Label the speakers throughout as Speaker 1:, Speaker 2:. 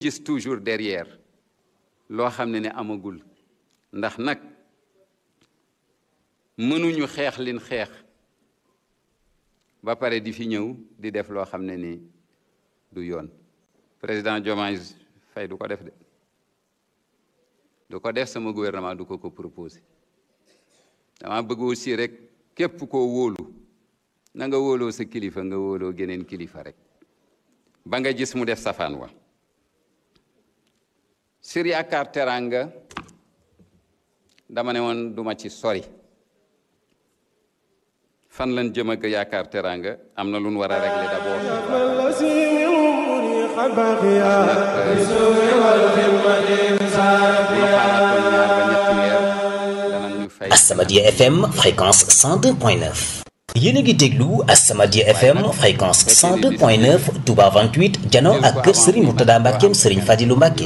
Speaker 1: gis toujours derrière loo xam ne ne amagul ndax nag mënuñu xeex lin xeex ba pare di fi ñëw di def loo xam ne ni du yoon président Diomaye Faye du ko def de du ko def sama gouvernement du ko ko proposé dama bëgg aussi rek képp koo wóolu na nga wóoloo sa kilifa nga wóoloo geneen kilifa rek ba nga gis mu def safaan wa sur yaakaar teranga dama ne woon duma ci sori fan lan jëm ak yaakaar teranga am na lu nu war a régler d'abord
Speaker 2: As-Samadiyya FM fréquence 102.9 yéen a ngi déglu As-Samadiyya FM fréquence 102.9 Touba 28 jano ak kër Serigne Mourtada Mbackeem Serigne Fadilou Mbacke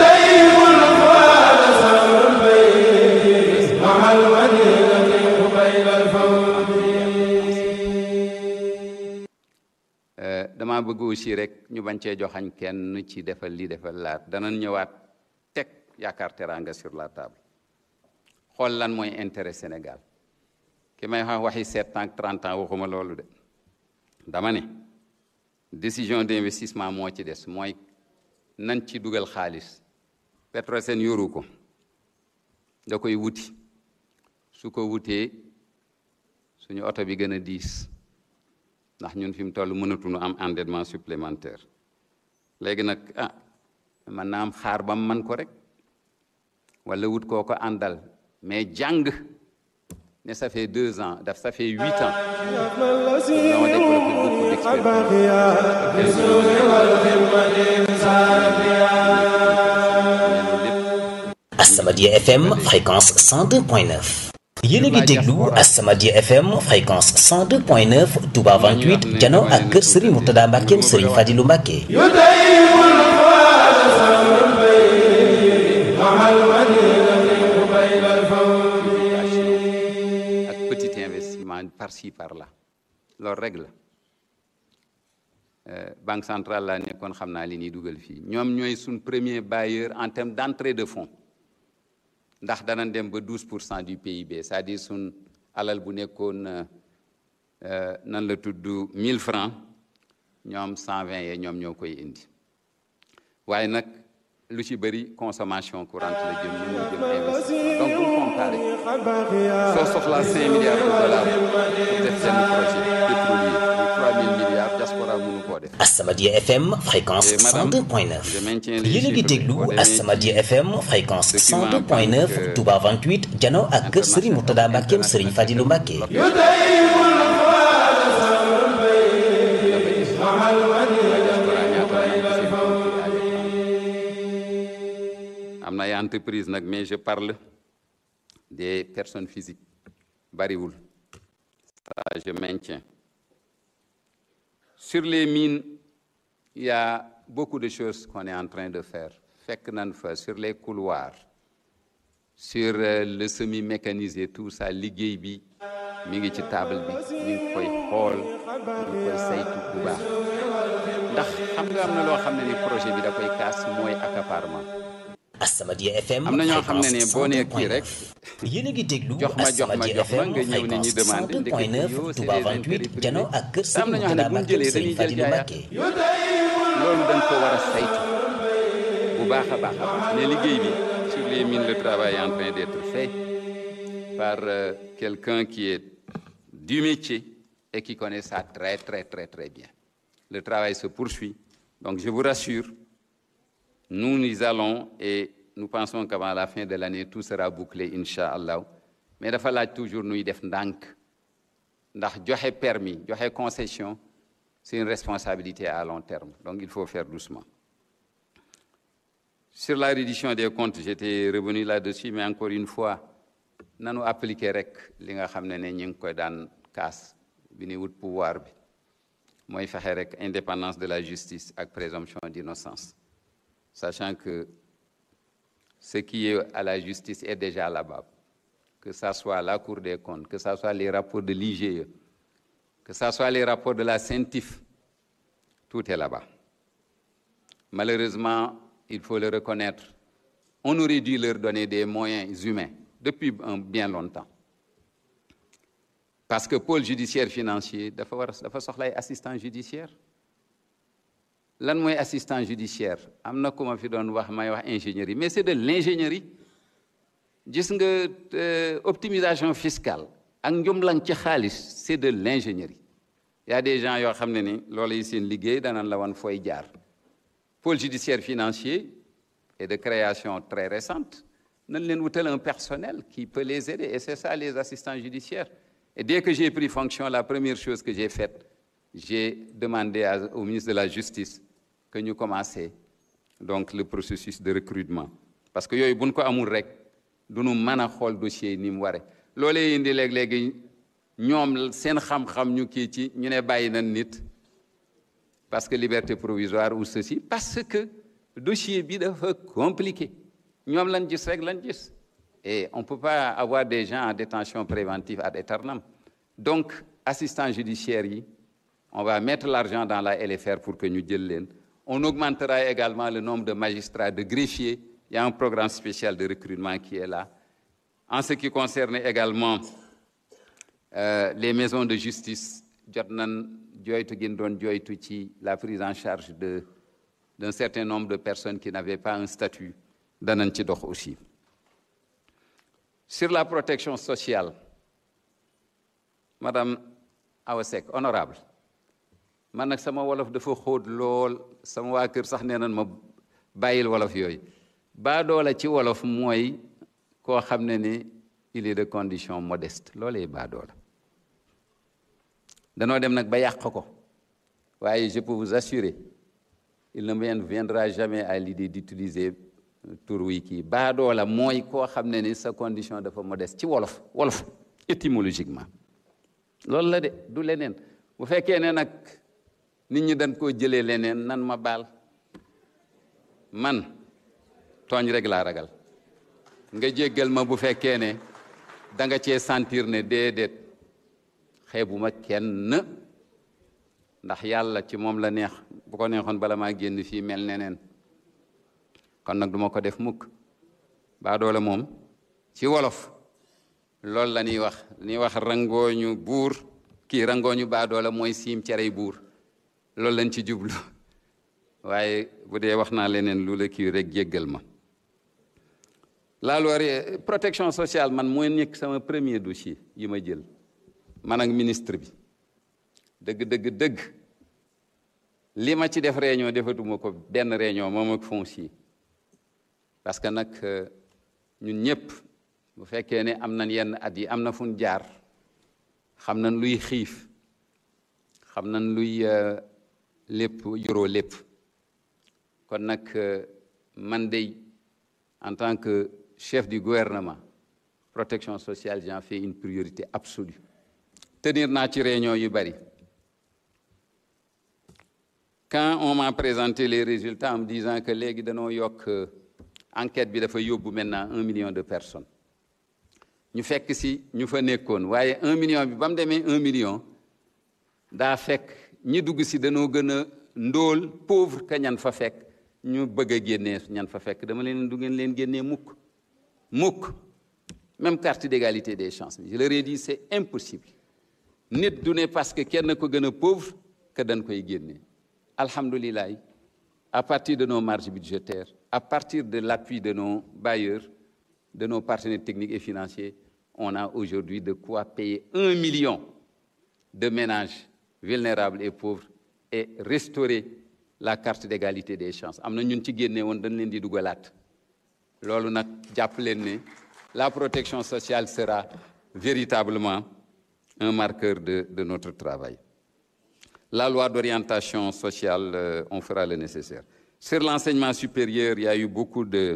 Speaker 1: dama bëgg aussi rek ñu bañ cee joxañ kenn ci defal li defal laat danañ ñëwaat teg yaakaar teranga sur la table xool lan mooy intérêt Sénégal ki may wax waxi sept ans trente ans waxuma loolu de dama ne décision d'investissement moo ci des mooy nan ci dugal xaalis Petrosen yoru ko da koy wuti su ko wutee suñu oto bi gën a diis ndax ñun fi mu toll mënatuñu am endettement supplémentaire léegi nag ah man naa am xaar ba mu man ko rek wala wut koo ko àndal mais jàng ne ça fait deux ans daf ça fait huit ans nous avons développé beaucoup d'expérience
Speaker 2: As-Samadiyya FM fréquence 102.9 yéen a ngi déglu As-Samadiyya FM fréquence 102.9 Touba 28 jano ak kër Serigne Mourtada Mbackeem Serigne Fadilou Mbacke
Speaker 1: ak petit investissement par-ci par-là loolu rek la banque centrale laa nekkoon xam naa li ñuy dugal fii ñoom ñooy suñ premier bailleur en termes d'entrée de fonds ndax danañ dem ba 12 pour cent du PIB c'est-à-dire suñ alal bu nekkoon nan la tudd 1000 francs ñoom 120 yee ñoom ñoo koy indi waaye nag lu ci bëri consommation courante la jëm mënu jëm investissement donc bu comparé soo soxlaa 5 milliards de dollars pour def seen projet pétrolier muy 3000 milliards diaspora mënu koo def
Speaker 2: As-Samadiyya FM fréquence 102.9 yéen a ngi déglu As-Samadiyya FM fréquence 102.9 Touba 28 jano ak kër Serigne Mourtada Mbackeem Serigne Fadilou Mbacke
Speaker 1: am na ay entreprise nag mais je parle des personnes physiques bariwul ça je maintiens sur les mines il y a beaucoup de choses qu'on est en train de faire fekk nan fa sur les couloirs sur le semi mécanisé tout ça liggéey bi mi ngi ci table bi ñu ngi koy xool ñu ngi koy saytu bu baax ndax xam nga am na loo xam ne ni projet bi da koy kaas mooy accaparement
Speaker 2: As-Samadiyya FM
Speaker 1: am na ñoo xam ne ne boo nee kii rek
Speaker 2: yéen a ngi déglu
Speaker 1: jox ma jox ma
Speaker 2: As-Samadiyya
Speaker 1: jox ma
Speaker 2: FM
Speaker 1: nga ñëw ne ñu
Speaker 2: fréquence
Speaker 1: demandé ndekete
Speaker 2: 102.9
Speaker 1: yoo
Speaker 2: Touba
Speaker 1: c'est des
Speaker 2: 28
Speaker 1: intérêts
Speaker 2: jano
Speaker 1: privés.
Speaker 2: ak kër
Speaker 1: am na
Speaker 2: Serigne
Speaker 1: ñoo xam ne
Speaker 2: Mourtada
Speaker 1: bu ñu
Speaker 2: Mbackeem
Speaker 1: jëlee dañuy
Speaker 2: Serigne
Speaker 1: jël
Speaker 2: Fadilou
Speaker 1: jaayaat
Speaker 2: Mbacke
Speaker 1: loolu dañ ko war a saytu bu baax a baax a baax mais liggéey bi sur les mines le travail est en train d'être fait par euh, quelqu'un qui est du métier et qui connaît ça très très très très bien le travail se poursuit donc je vous rassure nous nous allons et nous pensons qu'avant la fin de l'année tout sera bouclé inch'Allah mais dafa laaj toujours nuy def ndànk ndax joxe permis joxe concession c'est une responsabilité à long terme donc il faut faire doucement sur la reddition des comptes j'étais revenu là-dessus mais encore une fois nanu appliquer rek li nga xam ne ne ñu ngi koy daan kaas bi ni wut pouvoir bi mooy fexe rek indépendance de la justice ak présomption d'innocence sachant que ce qui est à la justice est déjà là-bas que ça soit la Cour des comptes que ça soit les rapports de l'IGE que ça soit les rapports de la CENTIF tout est là-bas malheureusement il faut le reconnaître on aurait dû leur donner des moyens humains depuis un bien longtemps parce que pôle judiciaire financier dafa war dafa soxla ay assistant judiciaire lan mooy assistant judiciaire am na ku ma fi doon wax may wax ingénierie mais c'est de l'ingénierie gis nga optimisation fiscale ak njumlang ci xaalis c'est de l'ingénierie il y a des gens yoo xam ne ni loolu yi seen liggéey danañ la wan fooy jaar pôle judiciaire financier est de création très récente nañ leen wutal un personnel qui peut les aider et c'est ça les assistants judiciaires et dès que j'ai pris fonction la première chose que j'ai faite j'ai demandé à, au ministre de la justice que ñu commencer donc le processus de recrutement parce que yooyu buñ ko amul rek duñu mën a xool dossier yi ni mu ware loolee indi léeg-léegi ñoom seen xam-xam ñu kii ci ñu ne bàyyi nañ nit parce que liberté provisoire ou ceci parce que dossier bi dafa compliqué ñoom lañ gis rek lañ gis et on peut pas avoir des gens en détention préventive ad aeternam donc assistant judiciaire yi on va mettre l'argent dans la LFR pour que ñu jël leen on augmentera également le nombre de magistrats de greffiers il y a un programme spécial de recrutement qui est là en ce qui concerne également euh, les maisons de justice jot nañ joytu gin doon joytu ci la prise en charge de d'un certain nombre de personnes qui n'avaient pas un statut danañ ci dox aussi sur la protection sociale madame Awa Seck honorable man nag sama wolof dafa xóot lool sama waa kër sax nee nañ ma bàyyil wolof yooyu baadoola ci wolof mooy koo xam ne ni il est de condition modeste loolee baadoola danoo dem nag ba yàq ko waaye je peux vous assurer il ne me viendra jamais à l'idée d'utiliser tur wi kii baadoola mooy koo xam ne ni sa condition dafa modeste ci wolof wolof étymologiquement loolu la de du leneen bu fekkee ne nag nit ñi dañ koo jëlee leneen nan ma baal man tooñ rek laa ragal nga jéggal ma bu fekkee ne da nga cee sentir ne déedéet xeebuma kenn ndax yàlla ci moom la neex bu ko neexoon bala maa génn fii mel neneen kon nag duma ko def mukk baa doole moom ci wolof loolu la ñuy wax ñuy wax rangooñu buur kii rangooñu baa doole mooy siim cerey buur loolu lañ ci jublu waaye bu dee wax naa leneen lu la kii rek jéggal ma la loi protection sociale man mooy nekk sama premier dossier yi ma jël man ak ministre bi dëgg dëgg dëgg li ma ci def réunion defatuma ko benn réunion moom ak foncier parce que nag ñun ñëpp bu fekkee ne am nañ yenn at yi am na fu ñu jaar xam nañ luy xiif xam nañ luy lépp yoroo lépp kon nag man dey en tant que chef du gouvernement protection sociale j'en fais une priorité absolue tenir naa ci réunion yu bari quand on m'a présenté les résultats en me disant que léegi danoo yokk enquête bi dafa yóbbu maintenant un million de personnes ñu fekk si ñu fa nekkoon waaye un million bi ba mu demee un million daa fekk ñi dugg si danoo gën a ndóol pauvre que ñan fa fekk ñu bëgg a génnee ñan fa fekk dama leen du ngeen leen génnee mukk mukk même carte d'égalité des chances je leur ai dit c'est impossible nit du ne parce que kenn ko gën a pauvre que dañ koy génnee alhamdulilah à partir de nos marges budgétaires à partir de l'appui de nos bailleurs de nos partenaires techniques et financiers on a aujourd'hui de quoi payer un million de ménages vulnérables et pauvres et restaurer la carte d'égalité des chances am na ñun ci génne woon dañ leen di dugalaat loolu nag jàpp leen ne la protection sociale sera véritablement un marqueur de de notre travail la loi d'orientation sociale euh, on fera le nécessaire sur l'enseignement supérieur il y a eu beaucoup de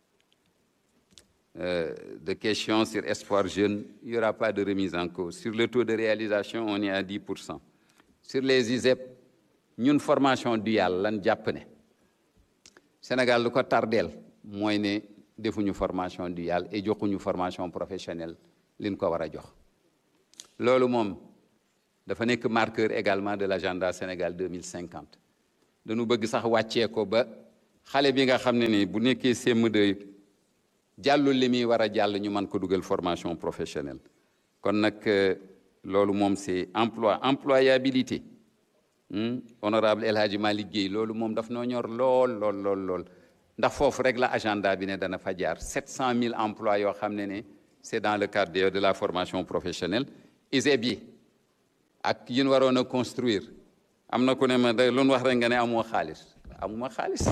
Speaker 1: euh, de questions sur Espoir Jeune il y aura pas de remise en cause sur le taux de réalisation on est à 10 pour cent sur les ISEP ñun formation duale lan jàpp ne Sénégal lu ko tardeel mooy ne defuñu formation duale et joxuñu formation professionnelle liñ ko war a jox loolu moom dafa nekk marqueur également de l'agenda Sénégal 2050 dañu bëgg sax wàccee ko ba xale bi nga xam ne ni bu nekkee CM2 jàllul li muy war a jàll ñu mën ko dugal formation professionnelle kon nag loolu moom c'est emploi employabilité honorable El Hadji Malick Guèye loolu moom daf noo ñor lool lool lool lool ndax foofu rek la agenda bi ne dana fa jaar 700 000 emplois yoo xam ne ne c'est dans le cadre de la formation professionnelle ISEP yi ak yin waroon a construire am na ku ne ma da lu wax rek nga ne amoo xaalis amuma xaalis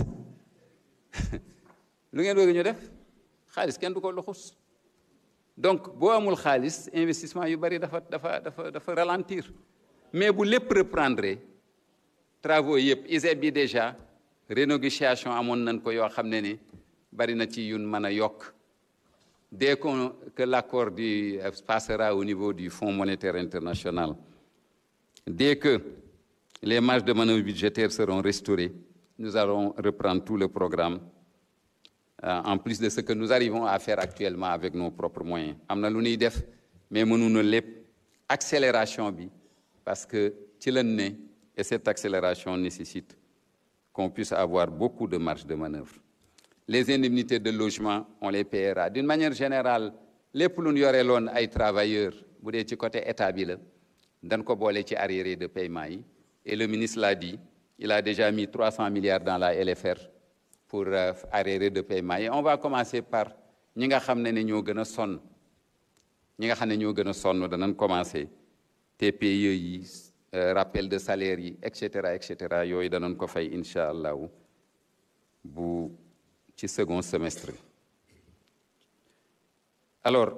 Speaker 1: lu ngeen bëgg ñu def xaalis kenn du ko luxus donc boo amul xaalis investissement yu bari dafa dafa dafa dafa ralentir mais bu lépp reprendre travaux yëpp ISEP bi déjà renégociation amoon nañ ko yoo xam ne ni bari na ci yun mën a yokk dès qu'on que l'accord du passera au niveau du Fonds monétaire international dès que les marges de manœuvre budgétaires seront restaurées nous allons reprendre tout le programme euh, en plus de ce que nous arrivons à faire actuellement avec nos propres moyens am na lu ñuy def mais mënuñu lépp accélération bi parce que ci lañ ne et cette accélération nécessite qu'on puisse avoir beaucoup de marge de manœuvre les indemnités de logement on les paiera d'une manière générale lépp lu ñu yore loon ay travailleurs bu dee ci côté état bi la dañ ko boole ci arriérés de paiement yi et le ministre l'a dit il a déjà mis 300 milliards dans la LFR pour euh, arriérés de paiement yi on va commencer par ñi nga xam ne ne ñoo gën a sonn ñi nga xam ne ñoo gën a sonn danañ commencer TPE yi euh, rappel de salaire yi et cetera et cetera yooyu danañ ko fay incha allahu bu ci second semestre bi alors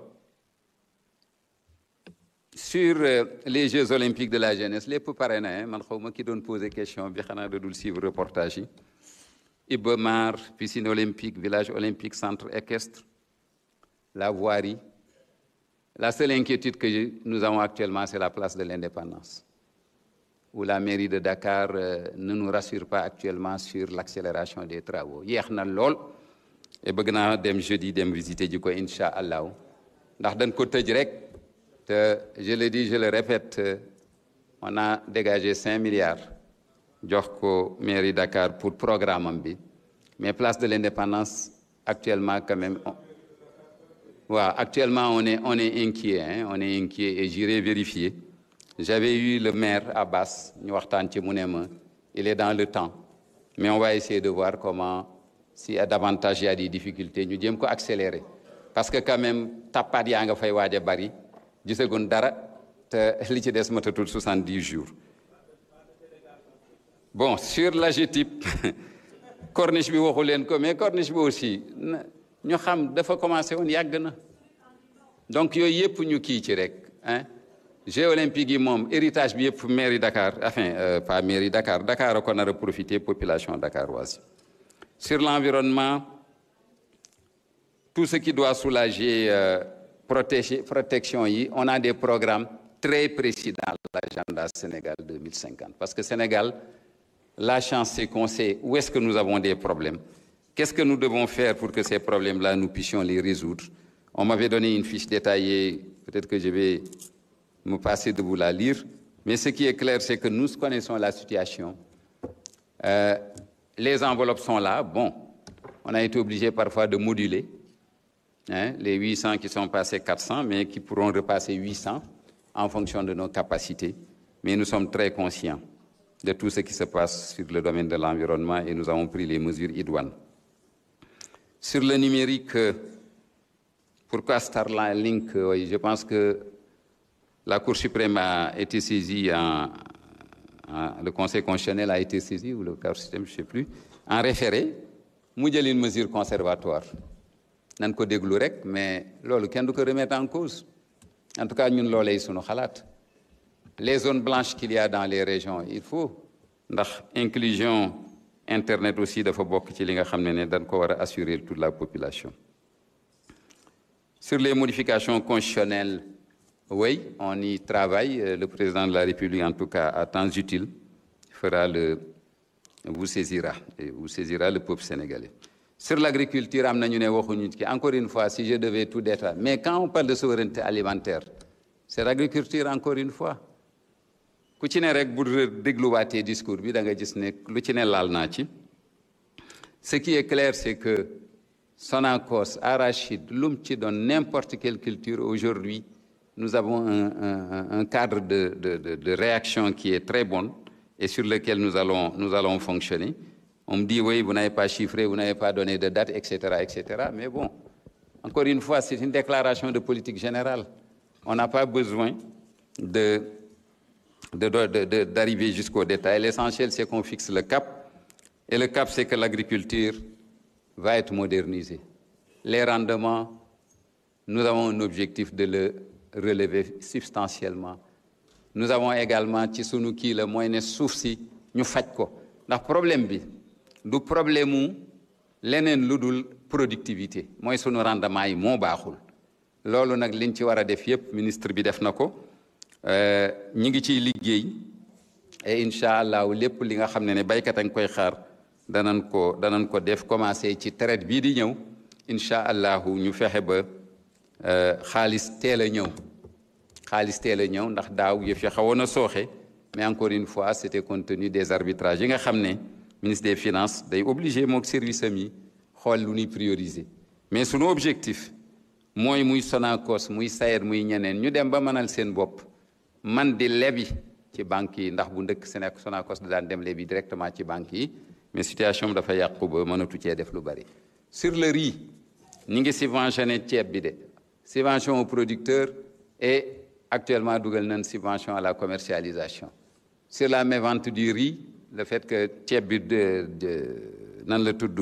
Speaker 1: sur euh, les Jeux olympiques de la jeunesse lépp pare na man xaw ma ki doon poser question bi xanaa da dul suivre reportage yi Iba Mar piscine olympique village olympique centre équestre la voirie la seule inquiétude que nous avons actuellement c'est la place de l'indépendance où la mairie de Dakar euh, ne nous rassure pas actuellement sur l'accélération des travaux yéex na lool et bëgg naa dem jeudi dem visiter ji ko incha allahu ndax dañ ko tëj rek te je le dis je le répète on a dégagé cinq milliards jox ko mairie Dakar pour programme am bi mais place de l'indépendance actuellement quand même waaw actuellement on est on est inquiet hein, on est inquiet et j'irai vérifier j'avais eu le maire Abbas ñu waxtaan ci mu ne ma il est dans le temps mais on va essayer de voir comment si davantage y a des difficultés ñu jéem ko accélérer parce que quand même tappaat yaa nga fay waaj a bari gisagun dara te li ci des matatul 70 jours bon sur l'AGETIP corniche bi waxu leen ko mais corniche bi aussi ñu xam dafa commencé woon yàgg na donc yooyu yëpp ñu kii ci rek hein Jeux olympiques yi moom héritage bi yëpp mairie Dakar enfin euh, pas mairie Dakar Dakar a ko nar a profiter population dakaroise sur l'environnement tout ce qui doit soulager euh, protéger protection yi on a des programmes très précis dans l'agenda Sénégal 2050 parce que Sénégal la chance c'est qu'on sait où est-ce que nous avons des problèmes qu'est-ce que nous devons faire pour que ces problèmes-là nous puissions les résoudre on m'avait donné une fiche détaillée peut-être que je vais me passer de vous la lire mais ce qui est clair c'est que nous connaissons la situation euh, les enveloppes sont là bon on a été obligé parfois de moduler hein, les 800 qui sont passés 400 mais qui pourront repasser 800 en fonction de nos capacités mais nous sommes très conscients de tout ce qui se passe sur le domaine de l'environnement et nous avons pris les mesures idoines sur le numérique pourquoi Starlink oui, je pense que la Cour suprême a été saisie en, en le Conseil constitutionnel a été saisi ou le Cour suprême je sais plus en référé mu jël une mesure conservatoire nan ko déglu rek mais loolu kenn du ko remettre en cause en tout cas ñun loolay sunu xalaat les zones blanches qu'il y a dans les régions il faut ndax inclusion internet aussi dafa bokk ci li nga xam ne ne dañ ko war a assurer toute la population sur les modifications constitutionnelles oui on y travaille le président de la République en tout cas à temps utile fera le vous saisira et vous saisira le peuple sénégalais sur l'agriculture am na ñu ne waxuñu ci encore une fois si je devais tout détailler mais quand on parle de souveraineté alimentaire c'est l'agriculture encore une fois ku ci ne rek bu dégluwaatee discours bi da nga gis ne lu ci ne laal naa ci ce qui est clair c'est que Sonacos arachide lu mu ci doon n'importe quelle culture aujourd'hui nous avons un, un, un cadre de, de, de, de réaction qui est très bon et sur lequel nous allons, nous allons fonctionner. On me dit, oui, vous n'avez pas chiffré, vous n'avez pas donné de date, etc., etc. Mais bon, encore une fois, c'est une déclaration de politique générale. On n'a pas besoin de, d'arriver jusqu'au détail. L'essentiel, c'est qu'on fixe le cap. Et le cap, c'est que l'agriculture va être modernisée. Les rendements, nous avons un objectif de le relever substantiellement nous avons également ci sunu kii la mooy ne suuf si ñu faj ko ndax problème bi du problème mu leneen lu dul productivité mooy sunu rendement yi moo baaxul loolu nag liñ ci war a def yépp ministre bi def na ko ñi ngi ciy liggéey et incha allahu lépp li nga xam ne ne baykat a ngi koy xaar danañ ko danañ ko def commencé ci traite bii di ñëw incha allahu ñu fexe ba xaalis teel a ñëw xaalis teel a ñëw ndax daaw yëf yi xawoon a sooxe mais encore une fois c'était compte tenu des arbitrages yi nga xam ne ministre des finances day obligé mook service am yi xool lu ñuy prioriser mais sunu objectif mooy muy Sonacos muy SAED muy ñeneen ñu dem ba mënal seen bopp man di lebi ci banques yi ndax bu ndëkk Sénégal Sonacos da daan dem lebi directement ci banques yi mais situation dafa yàqu ba mënatu cee def lu bari sur le riz ñi ngi subventionné ceeb bi de subvention aux producteurs et actuellement dugal nañ subvention à la commercialisation sur la mévente du riz le fait que ceeb bi de de nan la tudd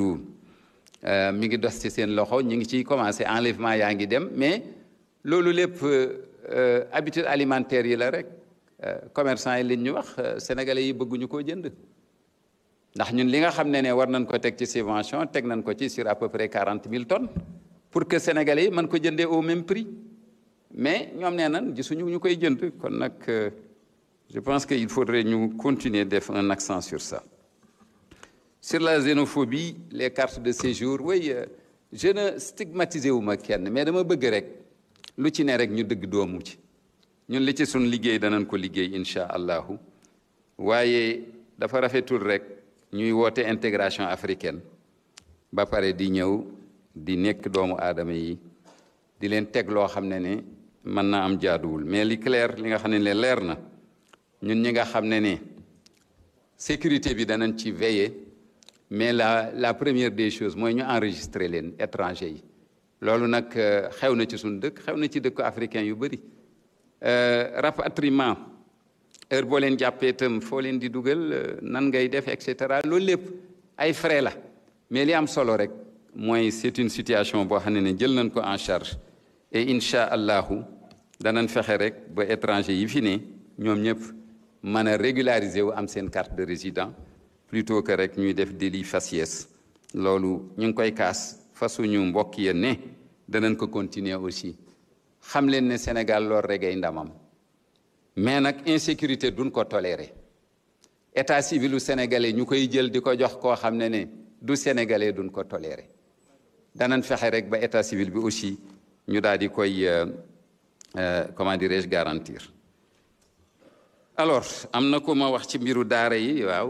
Speaker 1: mi ngi dos ci seen loxo ñi ngi ciy commencé enlèvement yaa ngi dem mais loolu lépp habitude alimentaire yi la rek commerçant yi liñ ñu wax sénégalais yi bëgguñu koo jënd ndax ñun li nga xam ne ne war nañ ko teg ci subvention teg nañ ko ci sur à peu près quarante mille tonnes pour que sénégalais yi mën ko jëndee au même prix mais ñoom nee nañ gisuñu ñu koy jënd kon nag je pense que il faudrait ñu continuer def un accent sur ça sur la xénophobie les cartes de séjour oui je ne stigmatisé wu ma kenn mais dama bëgg rek lu ci ne rek ñu dëgg doomu ci ñun li ci suñ liggéey danañ ko liggéey incha allahu waaye dafa rafetul rek ñuy woote intégration africaine ba pare di ñëw di nekk doomu aadama yi di leen teg loo xam ne ne mën naa am jaaduwul mais li clair li nga xam ne ne leer na ñun ñi nga xam ne ne sécurité bi danañ ci veiller mais la la première des choses mooy ñu enregistrer leen étranger yi loolu nag xew na ci suñu dëkk xew na ci dëkk africain yu bëri rapatriement heure boo leen jàppee itam foo leen di dugal nan ngay def et cetera loolu lépp ay frais la mais li am solo rek mooy c'est une situation boo xam ne ne jël nañ ko en charge et incha allahu danañ fexe rek ba étranger yi fi ne ñoom ñëpp mën a régulariser wu am seen carte de résident plutôt que rek ñuy def délit faciès loolu ñu ngi koy kaas fasuñu mbokk ya ne danañ ko continuer aussi xam leen ne Sénégal loolu rek ay ndamam mais nag insécurité duñ ko tolérer état civilu sénégalais ñu koy jël di ko jox koo xam ne ne du sénégalais duñ ko tolérer danañ fexe rek ba état civil bi aussi ñu daal di koy comment dirais-je garantir alors am na ko ma wax ci mbiru daara yi waaw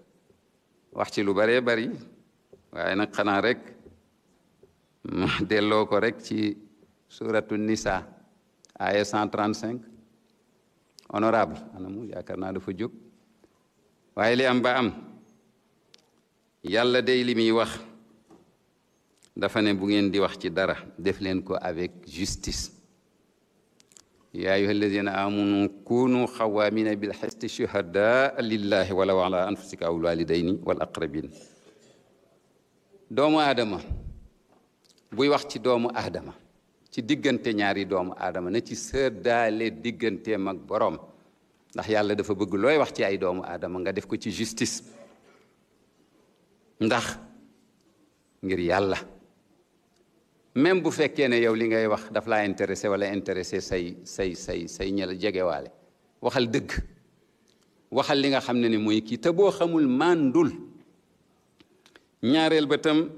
Speaker 1: wax ci lu bëree bëri waaye nag xanaa rek ma delloo ko rek ci suratu nisa aya 135 honorable anamu yaakaar naa dafa jóg waaye li am ba am yàlla day li muy wax dafa ne bu ngeen di wax ci dara def leen ko avec justice yaa ayuha alladina amanu kunu xawaamina bilxisti shuhadaa lillahi walaw ala anfusika aw walidayni wal aqrabin doomu aadama buy wax ci doomu aadama ci diggante ñaari doomu aadama na ci sëddaale digganteem ak boroom ndax yàlla dafa bëgg looy wax ci ay doomu aadama nga def ko ci justice ndax ngir yàlla même bu fekkee ne yow li ngay wax daf laa intéressé wala intéressé say say say say ña la jegewaale waxal dëgg waxal li nga xam ne ni mooy kii te boo xamul mandul ñaareel ba tam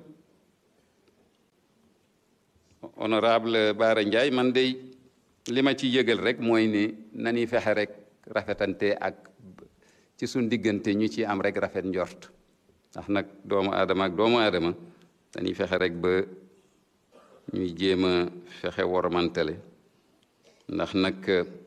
Speaker 1: honorable Bara Ndiaye man de li ma ci yëgal rek mooy ne nañuy fexe rek rafetante ak ci suñ diggante ñu ci am rek rafet njort ndax nag doomu aadama ak doomu aadama dañuy fexe rek ba ñuy jéem a fexe wormantale ndax nag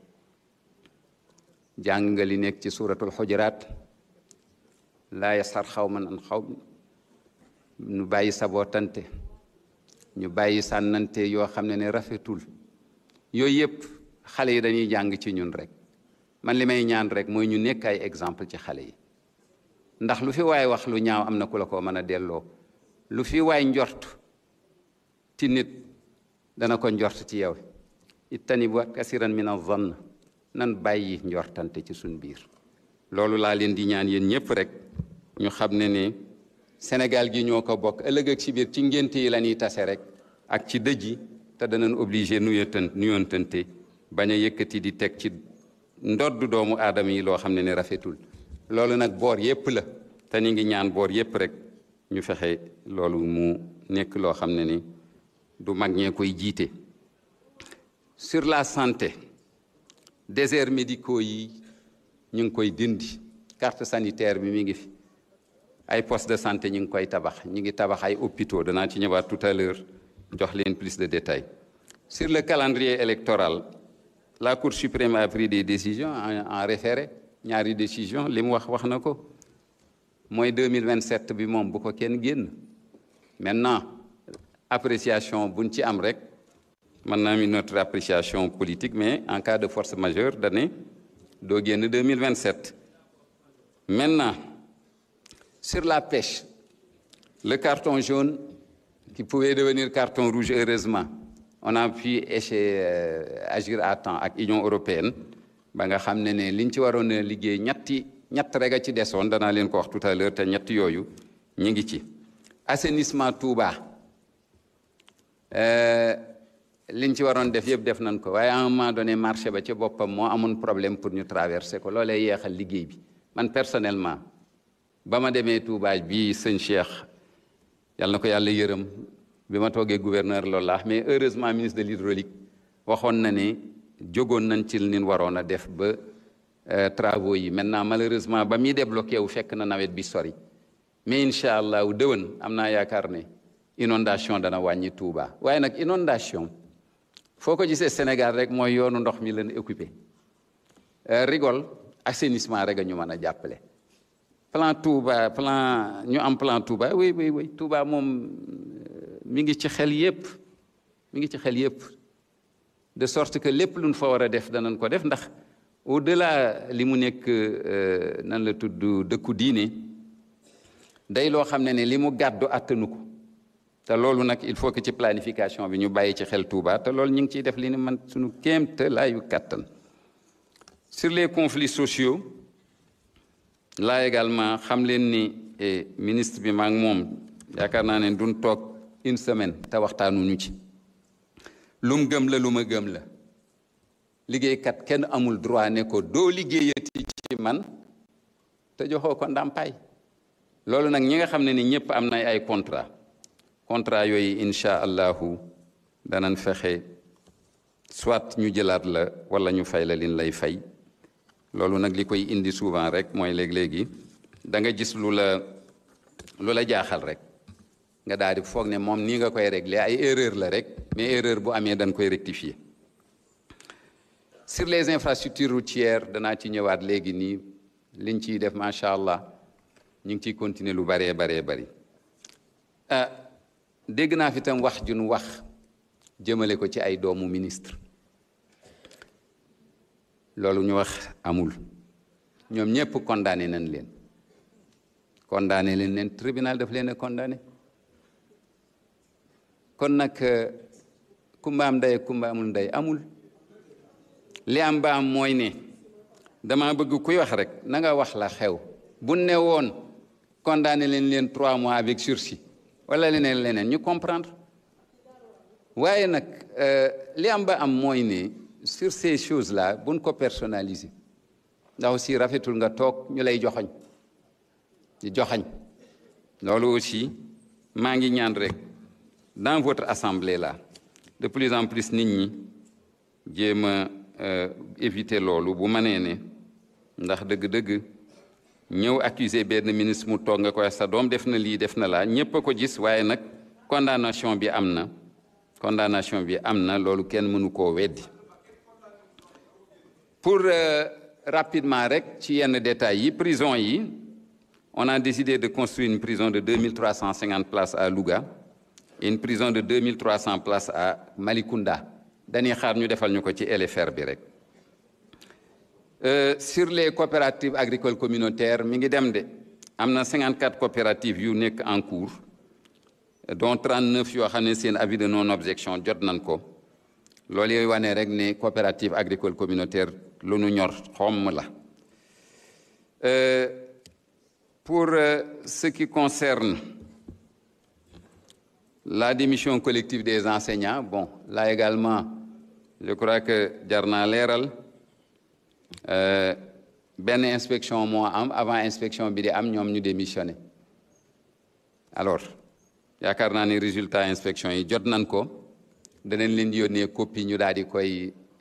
Speaker 1: jàng nga li nekk ci suuratul xujuraat laa yasxar xawman an xaw ñu bàyyi sabootante ñu bàyyi sànnante yoo xam ne ne rafetul yooyu yëpp xale yi dañuy jàng ci ñun rek man li may ñaan rek mooy ñu nekk ay exemple ci xale yi ndax lu fi waay wax lu ñaaw am na ku la ko mën a delloo lu fi waay njort ci nit dana ko njort ci yow ittanibu kasiran min az-zann nan bàyyi njortante ci suñ biir loolu laa leen di ñaan yéen ñëpp rek ñu xam ne ne Sénégal gi ñoo ko bokk ëllëg ak si biir ci ngénte yi la ñuy tase rek ak ci dëj yi te danañ obligé nuyotan nuyontante bañ a yëkkati di teg ci ndodd doomu aadama yi loo xam ne ne rafetul loolu nag boor yépp la te ni ngi ñaan boor yépp rek ñu fexe loolu mu nekk loo xam ne ni du mag ñee koy jiite sur la santé déserts médicaux yi ñu ngi koy dindi carte sanitaire bi mi ngi fi ay poste de santé ñu ngi koy tabax ñu ngi tabax ay hôpitaux danaa ci ñëwaat tout à l'heure jox leen plus de détails sur le calendrier électoral la Cour suprême a pris des décisions en, en référé ñaari décision li mu wax wax na ko mooy 2027 bi moom bu ko kenn génn maintenant appréciation buñ ci am rek mën naa mi notre appréciation politique mais en cas de force majeure dane doo génn 2027 maintenant sur la pêche le carton jaune qui pouvait devenir carton rouge heureusement on a pu échec euh, agir à temps ak Union européenne ba nga xam ne ne liñ ci waroon a liggéey ñetti ñett rek a ci desoon danaa leen ko wax tout à l'heure te ñett yooyu ñu ngi ci assainissement Touba liñ ci waroon def yëpp def nañ ko waaye à un moment donné marché ba ci boppam moo amoon problème pour ñu traverser ko loolee yeexal liggéey bi man personnellement ba ma demee Touba bii sëñ Cheikh yàlla na ko yàlla yërëm bi ma toogee gouverneur loolu la mais heureusement ministre de l'hydraulique waxoon na ne jógoon nañ ci nin waroon a def ba travaux yi maintenant malheureusement ba muy débloqué wu fekk na nawet bi sori mais incha allah dëwën am naa yaakaar ne inondation dana wàññi Touba waaye nag inondation foo ko gisee Sénégal rek mooy yoonu ndox mi leen occupé rigole assainissement rek a ñu mën a jàppale plan Touba plan ñu am plan Touba oui oui oui Touba moom mi ngi ci xel yépp mi ngi ci xel yépp de sorte que lépp luñ fa war a def danañ ko def ndax au delà li mu nekk nan la tudd dëkku diine day loo xam ne ne li mu gàddu attanu ko te loolu nag il faut que ci planification bi ñu bàyyi ci xel Touba te loolu ñu ngi ciy def li ni man suñu kéemte laayu kàttan sur les conflits sociaux là également xam leen ni ministre bi maa ngi moom yaakaar naa ne duñ toog une semaine te waxtaanuñu ci lum gëm la lu ma gëm la liggéeykat kenn amul droit ne ko doo liggéeyati ci man te joxoo ko ndàmpaay loolu nag ñi nga xam ne ni ñëpp am na ay contrat contrat yooyu incha allahu danañ fexe soit ñu jëlaat la wala ñu fay la lin lay fay loolu nag li koy indi souvent rek mooy léeg-léegi da nga gis lu la lu la jaaxal rek nga daal di foog ne moom nii nga koy régler ay erreur la rek mais erreur bu amee dañ koy rectifier sur les infrastructures routières danaa ci ñëwaat léegi nii liñ ciy def macha allah ñu ngi ciy continuer lu baree baree bari ah dégg naa fi tam wax jun wax jëmale ko ci ay doomu ministre loolu ñu wax amul ñoom ñëpp condamné nañ leen condamné leen leen tribunal daf leen a condamné kon nag kumba am ndey kumba amul ndey amul li am ba am mooy ne dama bëgg kuy wax rek na nga wax la xew bu ne woon condamné leen leen trois mois avec sursis wala leneen leneen ñu comprendre waaye nag li am ba am mooy ne sur ces choses là buñ ko personnaliser ndax aussi rafetul nga toog ñu lay joxoñ di joxañ loolu aussi maa ngi ñaan rek dans votre assemblée là de plus en plus nit ñi jéem a éviter loolu bu mënee ne ndax dëgg-dëgg ñëw accuser benn ministre mu toog nga koy sa doom def na lii def na laa ñépp a ko gis waaye nag condamnation bi am na condamnation bi am na loolu kenn mënu koo weddi pour rapidement rek ci yenn détails yi prison yi on a décidé de construire une prison de 2350 places à Louga et une prison de 2300 places à Malicounda dañuy xaar ñu defal ñu ko ci LFR bi rek sur les coopératives agricoles communautaires mi ngi dem de am na 54 coopératives yu nekk en cours dont 39 yoo xam ne seen avis de non objection jot nañ ko loolu yooyu wane rek ne coopérative agricole communautaire lu nu ñor xomm la pour ce qui concerne la démission collective des enseignants bon là également je crois que jar naa leeral benn inspection moo am avant inspection bi di am ñoom ñu démissionné alors yaakaar naa ni résultat inspection yi jot nañ ko danañ leen yónnee copie ñu daal di koy